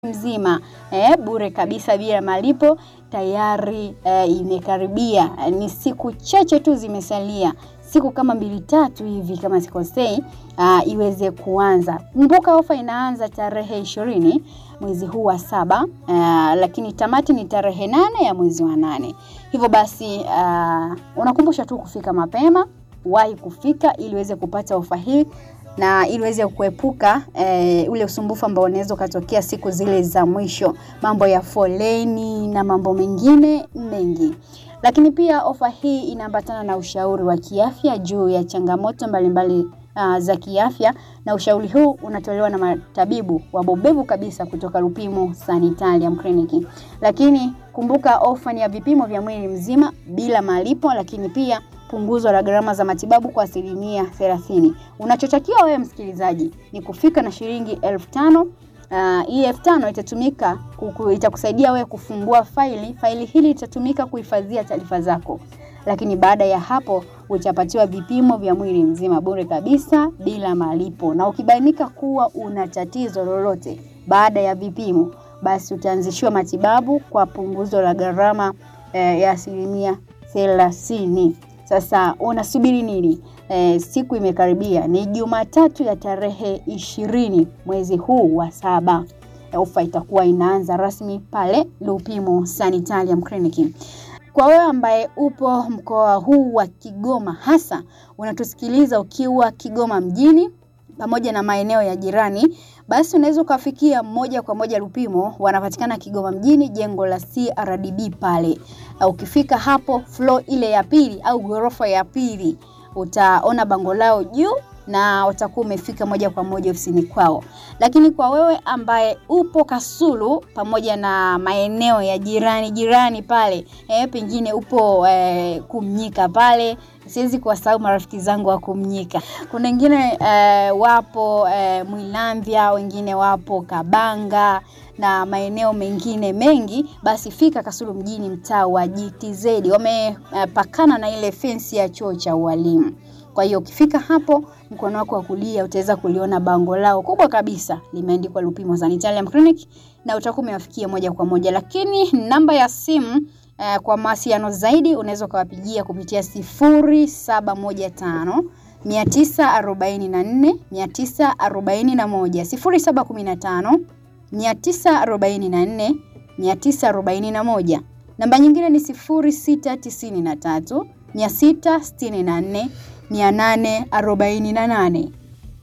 mzima eh, bure kabisa bila malipo tayari eh, imekaribia. Ni siku chache tu zimesalia, siku kama mbili tatu hivi kama sikosei, uh, iweze kuanza. Kumbuka ofa inaanza tarehe ishirini mwezi huu wa saba, uh, lakini tamati ni tarehe nane ya mwezi wa nane. Hivyo basi uh, unakumbusha tu kufika mapema, wahi kufika ili uweze kupata ofa hii na ili uweze kuepuka e, ule usumbufu ambao unaweza ukatokea siku zile za mwisho, mambo ya foleni na mambo mengine mengi. Lakini pia ofa hii inaambatana na ushauri wa kiafya juu ya changamoto mbalimbali uh, za kiafya, na ushauri huu unatolewa na matabibu wabobevu kabisa kutoka Lupimo Sanitarium Clinic. Lakini kumbuka ofa ni ya vipimo vya mwili mzima bila malipo, lakini pia punguzo la gharama za matibabu kwa asilimia thelathini. Unachotakiwa wewe msikilizaji ni kufika na shilingi elfu tano. Uh, hii elfu tano itatumika kuku, itakusaidia wewe kufungua faili. Faili hili litatumika kuhifadhia taarifa zako, lakini baada ya hapo utapatiwa vipimo vya mwili mzima bure kabisa bila malipo, na ukibainika kuwa una tatizo lolote baada ya vipimo, basi utaanzishiwa matibabu kwa punguzo la gharama eh, ya asilimia thelathini. Sasa unasubiri nini? E, siku imekaribia, ni Jumatatu ya tarehe ishirini mwezi huu wa saba. Ofa itakuwa inaanza rasmi pale Lupimo Sanitarium Clinic. Kwa wewe ambaye upo mkoa huu wa Kigoma, hasa unatusikiliza ukiwa Kigoma mjini pamoja na maeneo ya jirani, basi unaweza ukafikia moja kwa moja Lupimo. Wanapatikana Kigoma mjini, jengo la CRDB pale. Ukifika hapo floor ile ya pili au ghorofa ya pili, utaona bango lao juu na utakuwa umefika moja kwa moja ofisini kwao. Lakini kwa wewe ambaye upo Kasulu pamoja na maeneo ya jirani jirani pale eh, pengine upo eh, Kumnyika pale siwezi kuwasahau marafiki zangu wa Kumnyika. Kuna wengine eh, wapo eh, Mwilamvya, wengine wapo Kabanga na maeneo mengine mengi. Basi fika Kasulu mjini, mtaa wa GTZ, wamepakana eh, na ile fensi ya chuo cha ualimu. Kwa hiyo ukifika hapo mkono wako wa kulia utaweza kuliona bango lao kubwa kabisa limeandikwa Lupimo Sanitarium Clinic na utakuwa umewafikia moja kwa moja, lakini namba ya simu Uh, kwa mawasiliano zaidi unaweza ukawapigia kupitia sifuri saba moja tano mia tisa arobaini na nne mia tisa arobaini na moja sifuri saba kumi na tano mia tisa arobaini na nne mia tisa arobaini na moja. Namba nyingine ni sifuri sita tisini na tatu mia sita sitini na nne mia nane arobaini na nane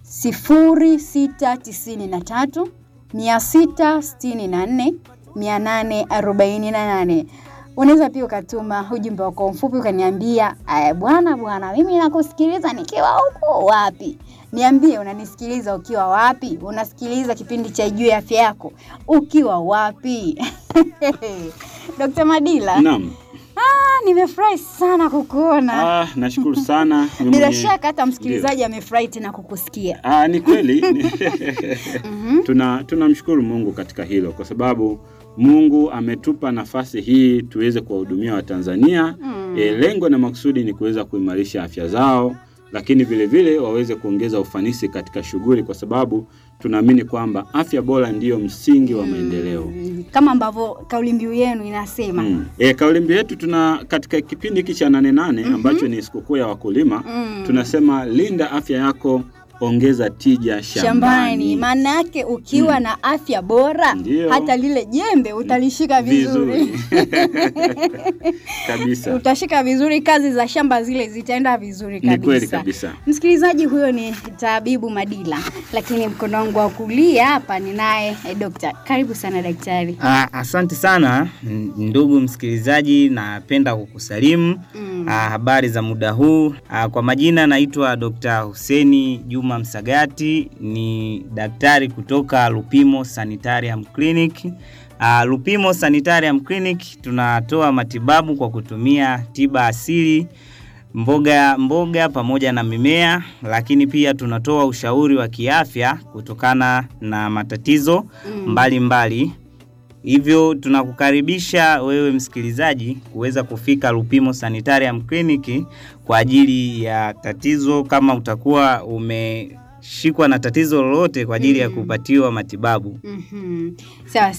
sifuri sita tisini na tatu mia sita sitini na nne mia nane arobaini na nane. Unaweza pia ukatuma ujumbe wako mfupi ukaniambia, bwana bwana, mimi nakusikiliza nikiwa huko wapi. Niambie unanisikiliza ukiwa wapi? Unasikiliza kipindi cha Juu ya Afya Yako ukiwa wapi? Dr. Madila. Naam. Ah, nimefurahi sana kukuona. Ah, nashukuru sana. Bila shaka hata msikilizaji amefurahi tena kukusikia. Ah, ni kweli. Tuna tunamshukuru Mungu katika hilo kwa sababu Mungu ametupa nafasi hii tuweze kuwahudumia Watanzania. Mm. E, lengo na makusudi ni kuweza kuimarisha afya zao, lakini vile vile waweze kuongeza ufanisi katika shughuli, kwa sababu tunaamini kwamba afya bora ndiyo msingi wa maendeleo. Mm, kama ambavyo kauli mbiu yenu inasema. Mm. E, kauli mbiu yetu tuna katika kipindi hiki cha nane nane mm -hmm. ambacho ni sikukuu ya wakulima mm. tunasema linda afya yako ongeza tija shambani. Maana yake ukiwa mm. na afya bora Ndiyo. hata lile jembe utalishika vizuri, vizuri. kabisa. Utashika vizuri, kazi za shamba zile zitaenda vizuri kabisa. Ni kweli kabisa. Msikilizaji, huyo ni Tabibu Madila, lakini mkono wangu wa kulia hapa ninaye eh, dokta. Karibu sana daktari. Ah, asante sana ndugu msikilizaji, napenda kukusalimu mm. Ah, habari za muda huu. Ah, kwa majina naitwa Dr. Huseni Juma Msagati ni daktari kutoka Lupimo Sanitarium Clinic. Uh, Lupimo Sanitarium Clinic tunatoa matibabu kwa kutumia tiba asili, mboga mboga pamoja na mimea, lakini pia tunatoa ushauri wa kiafya kutokana na matatizo mbalimbali mbali. Hivyo tunakukaribisha wewe msikilizaji kuweza kufika Lupimo Sanitarium Clinic kwa ajili ya tatizo kama utakuwa ume wanashikwa na tatizo lolote kwa ajili ya Mm. kupatiwa matibabu. Mhm. Sawa